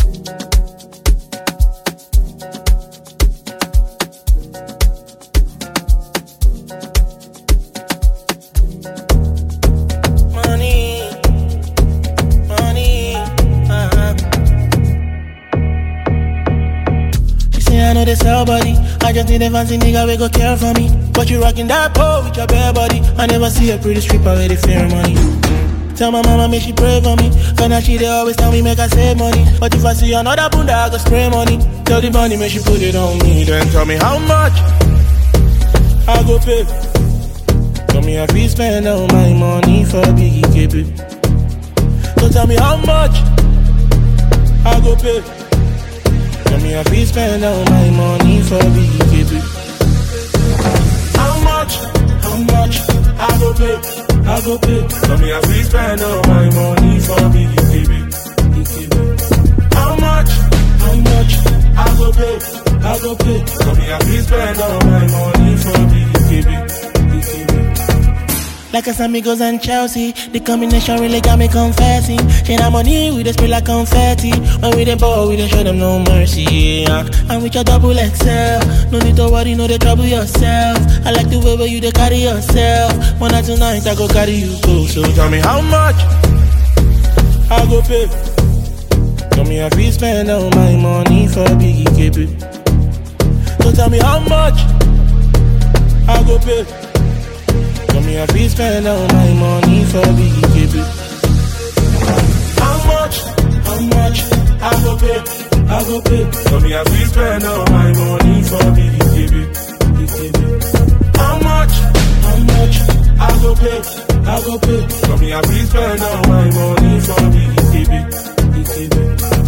Money, money, uh-huh. She say I know they sell body. I just need a fancy nigga we go care for me. But you rocking that pole with your bare body. I never see a pretty stripper with the fair money. Tell my mama make she pray for me. Cause now she they always tell me make I save money. But if I see another bunda, I go spray money. Tell the money make she put it on me. Then tell me how much I go pay. Tell me if you spend all my money for Biggie KB. So tell me how much I go pay. Tell me if you spend all my money for Biggie KB. How much? How much I go pay? I go pay. Tell me if you spend all my money for Biggie KB. How much? How much I go pay? I go pay. Tell me if you spend all my money for Biggie KB. Like a amigos and Chelsea, the combination really got me confessing. Share that money, we just spray like confetti. When we the ball, we don't show them no mercy. Yeah. And with your double XL, no need to worry, no they trouble yourself. I like the way where you they carry yourself. One night tonight, I go carry you go. So tell me how much I go pay. Tell me if you spend all my money for Biggie KB. So tell me how much I go pay. Tell me if you spend all my money for Biggie KB. How much? How much I go pay? I go pay. Tell me if you spend all my money for Biggie KB. How much? How much I go pay? I go pay. Tell me if you spend all my money for Biggie KB.